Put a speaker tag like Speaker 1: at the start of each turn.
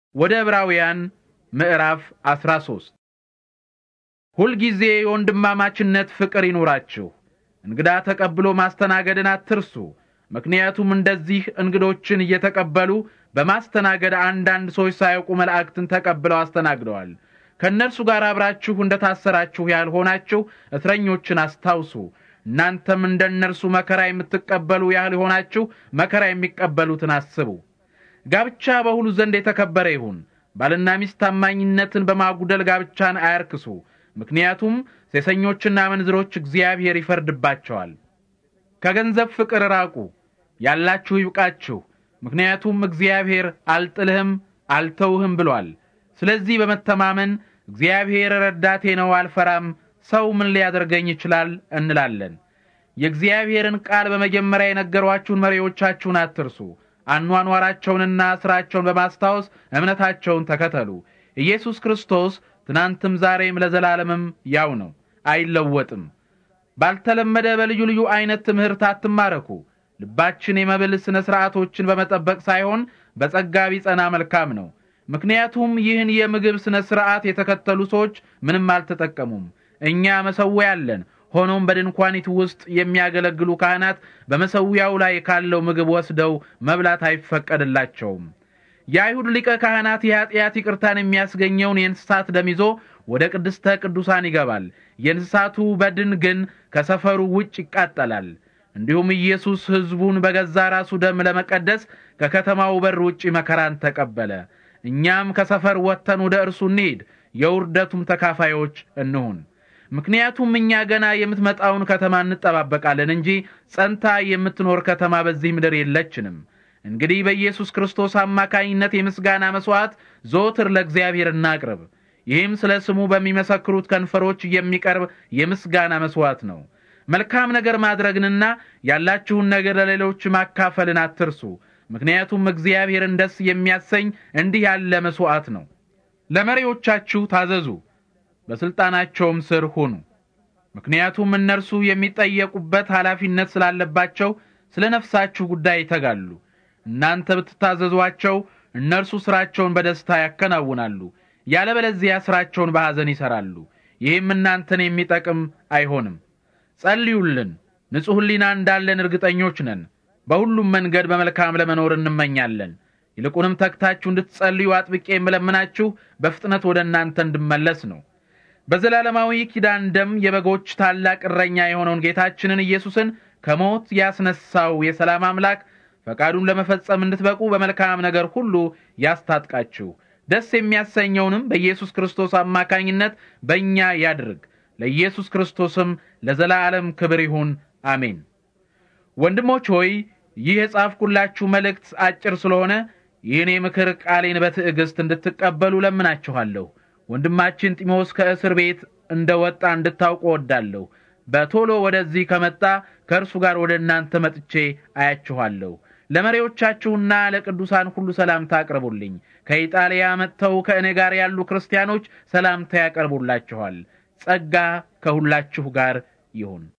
Speaker 1: ወደ ዕብራውያን ምዕራፍ 13 ሁልጊዜ የወንድማማችነት ፍቅር ይኑራችሁ። እንግዳ ተቀብሎ ማስተናገድን አትርሱ። ምክንያቱም እንደዚህ እንግዶችን እየተቀበሉ በማስተናገድ አንዳንድ ሰዎች ሳያውቁ መላእክትን ተቀብለው አስተናግደዋል። ከእነርሱ ጋር አብራችሁ እንደታሰራችሁ ያልሆናችሁ እስረኞችን አስታውሱ። እናንተም እንደ እነርሱ መከራ የምትቀበሉ ያህል የሆናችሁ መከራ የሚቀበሉትን አስቡ። ጋብቻ በሁሉ ዘንድ የተከበረ ይሁን። ባልና ሚስት ታማኝነትን በማጉደል ጋብቻን አያርክሱ። ምክንያቱም ሴሰኞችና መንዝሮች እግዚአብሔር ይፈርድባቸዋል። ከገንዘብ ፍቅር ራቁ፣ ያላችሁ ይብቃችሁ። ምክንያቱም እግዚአብሔር አልጥልህም አልተውህም ብሏል። ስለዚህ በመተማመን እግዚአብሔር ረዳቴ ነው፣ አልፈራም፣ ሰው ምን ሊያደርገኝ ይችላል እንላለን። የእግዚአብሔርን ቃል በመጀመሪያ የነገሯችሁን መሪዎቻችሁን አትርሱ። አኗኗራቸውንና ሥራቸውን በማስታወስ እምነታቸውን ተከተሉ። ኢየሱስ ክርስቶስ ትናንትም ዛሬም ለዘላለምም ያው ነው፣ አይለወጥም። ባልተለመደ በልዩ ልዩ አይነት ትምህርት አትማረኩ። ልባችን የመብል ሥነ ሥርዓቶችን በመጠበቅ ሳይሆን በጸጋ ቢጸና መልካም ነው። ምክንያቱም ይህን የምግብ ሥነ ሥርዓት የተከተሉ ሰዎች ምንም አልተጠቀሙም። እኛ መሠዊያ አለን። ሆኖም በድንኳኒቱ ውስጥ የሚያገለግሉ ካህናት በመሠዊያው ላይ ካለው ምግብ ወስደው መብላት አይፈቀድላቸውም። የአይሁድ ሊቀ ካህናት የኀጢአት ይቅርታን የሚያስገኘውን የእንስሳት ደም ይዞ ወደ ቅድስተ ቅዱሳን ይገባል። የእንስሳቱ በድን ግን ከሰፈሩ ውጭ ይቃጠላል። እንዲሁም ኢየሱስ ሕዝቡን በገዛ ራሱ ደም ለመቀደስ ከከተማው በር ውጭ መከራን ተቀበለ። እኛም ከሰፈር ወጥተን ወደ እርሱ እንሂድ፣ የውርደቱም ተካፋዮች እንሁን። ምክንያቱም እኛ ገና የምትመጣውን ከተማ እንጠባበቃለን እንጂ ጸንታ የምትኖር ከተማ በዚህ ምድር የለችንም። እንግዲህ በኢየሱስ ክርስቶስ አማካኝነት የምስጋና መሥዋዕት ዘወትር ለእግዚአብሔር እናቅርብ። ይህም ስለ ስሙ በሚመሰክሩት ከንፈሮች የሚቀርብ የምስጋና መሥዋዕት ነው። መልካም ነገር ማድረግንና ያላችሁን ነገር ለሌሎች ማካፈልን አትርሱ። ምክንያቱም እግዚአብሔርን ደስ የሚያሰኝ እንዲህ ያለ መሥዋዕት ነው። ለመሪዎቻችሁ ታዘዙ፣ በሥልጣናቸውም ስር ሁኑ። ምክንያቱም እነርሱ የሚጠየቁበት ኃላፊነት ስላለባቸው ስለ ነፍሳችሁ ጉዳይ ይተጋሉ። እናንተ ብትታዘዟቸው እነርሱ ሥራቸውን በደስታ ያከናውናሉ፣ ያለበለዚያ ሥራቸውን በሐዘን ይሠራሉ። ይህም እናንተን የሚጠቅም አይሆንም። ጸልዩልን። ንጹሕ ሕሊና እንዳለን እርግጠኞች ነን። በሁሉም መንገድ በመልካም ለመኖር እንመኛለን። ይልቁንም ተግታችሁ እንድትጸልዩ አጥብቄ የምለምናችሁ በፍጥነት ወደ እናንተ እንድመለስ ነው። በዘላለማዊ ኪዳን ደም የበጎች ታላቅ እረኛ የሆነውን ጌታችንን ኢየሱስን ከሞት ያስነሳው የሰላም አምላክ ፈቃዱን ለመፈጸም እንድትበቁ በመልካም ነገር ሁሉ ያስታጥቃችሁ። ደስ የሚያሰኘውንም በኢየሱስ ክርስቶስ አማካኝነት በእኛ ያድርግ። ለኢየሱስ ክርስቶስም ለዘላለም ክብር ይሁን፣ አሜን። ወንድሞች ሆይ ይህ የጻፍኩላችሁ መልእክት አጭር ስለሆነ ይህን የምክር ቃሌን በትዕግስት እንድትቀበሉ ለምናችኋለሁ። ወንድማችን ጢሞስ ከእስር ቤት እንደ ወጣ እንድታውቁ ወዳለሁ። በቶሎ ወደዚህ ከመጣ ከእርሱ ጋር ወደ እናንተ መጥቼ አያችኋለሁ። ለመሪዎቻችሁና ለቅዱሳን ሁሉ ሰላምታ አቅርቡልኝ። ከኢጣሊያ መጥተው ከእኔ ጋር ያሉ ክርስቲያኖች ሰላምታ ያቀርቡላችኋል። ጸጋ ከሁላችሁ ጋር ይሁን።